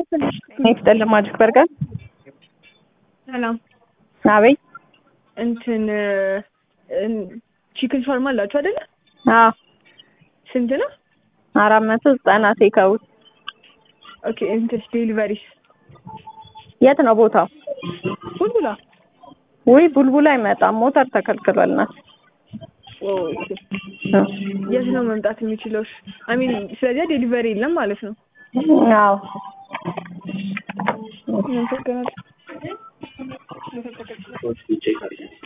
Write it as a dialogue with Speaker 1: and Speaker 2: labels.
Speaker 1: ይስጥልኝ ማጂክ በርገር።
Speaker 2: ሰላም
Speaker 1: አቤት።
Speaker 2: እንትን ቺክን ሻርማ አላችሁ አይደለ?
Speaker 1: አዎ
Speaker 2: ስንት ነው?
Speaker 1: አራት መቶ ዘጠና ቴካውት።
Speaker 2: ኦኬ እንትስ ዴሊቨሪስ
Speaker 1: የት ነው ቦታው?
Speaker 2: ቡልቡላ
Speaker 1: ውይ ቡልቡላ አይመጣም፣ ሞተር ተከልክሏልና።
Speaker 2: ኦኬ የት ነው መምጣት የሚችለው? አይ ሚን ስለዚህ ዴሊቨሪ የለም ማለት ነው።
Speaker 1: አዎ
Speaker 2: አመሰግናለሁ።